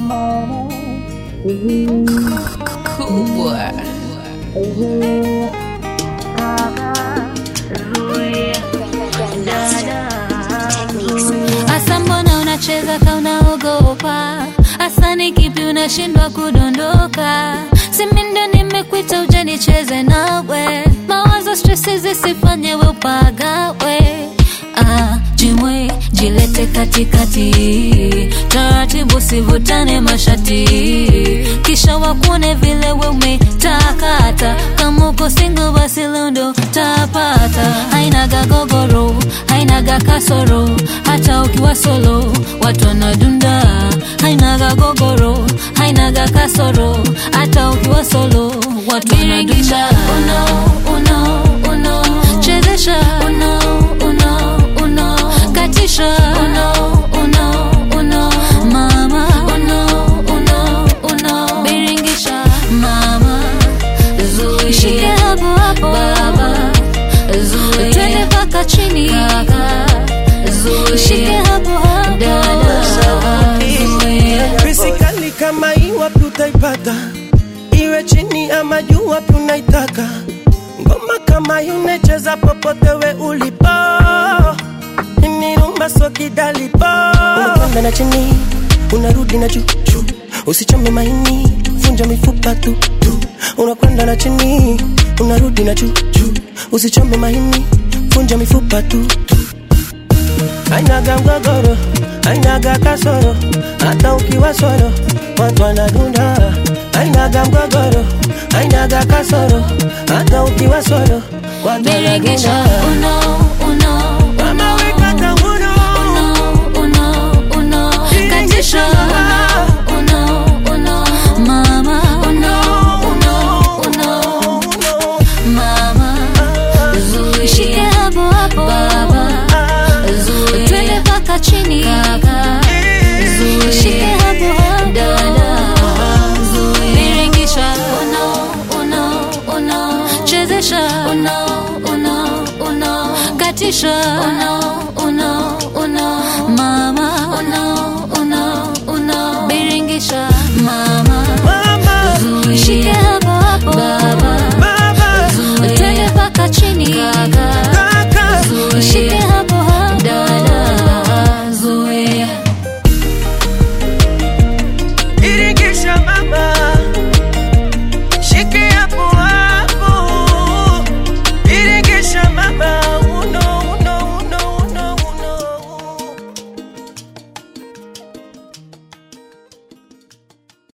kubwa Asa mbona unacheza ka unaogopa? Asa ni kipi unashindwa kudondoka? Simi ndo nimekuita uje nicheze nawe, mawazo stresi zisifanye we upagawe. Ah, jimwe jilete katikati, taratibu sivutane mashati, kisha wakuone vile we umetakata. Kama uko single basi leo ndo tapata, hainaga gogoro, hainaga kasoro, hata ukiwa solo watu wanadunda. Hainaga gogoro, hainaga kasoro, hata ukiwa solo watu wanadunda. Uno, uno, uno, chezesha uno, uno, uno, katisha uno, uno, uno, mama uno, uno, uno, biringisha mama, zuia shike hapo hapo baba, zuia twende mpaka chini kaka, zuia shike hapo hapo dada, zuia Fisikali kama hii wapi utaipata? Iwe chini ama juu wapi unaitaka? Ngoma kama hii unacheza popote we ulipo. Ni rumba so kidalipo. Unakwenda na chini, unarudi na juu juu. Usichome maini, vunja mifupa tu tu. Unakwenda na chini, unarudi na juu juu. Usichome maini, vunja mifupa tu tu. Hainaga mgogoro, hainaga kasoro, hata ukiwa solo watu wanadunda. Hainaga mgogoro, hainaga kasoro, hata ukiwa solo watu biringisha wanadunda. uno, uno, Mama weka kamuno, uno, uno, uno, katisha uno, uno, uno, mama uno, uno, uno, uno, mama zuia shike hapo hapo baba zuia twende mpaka chini kaka zuia shike hapo hapo dada zuia biringisha uno, uno, uno, chezesha uno, uno, uno, katisha uno,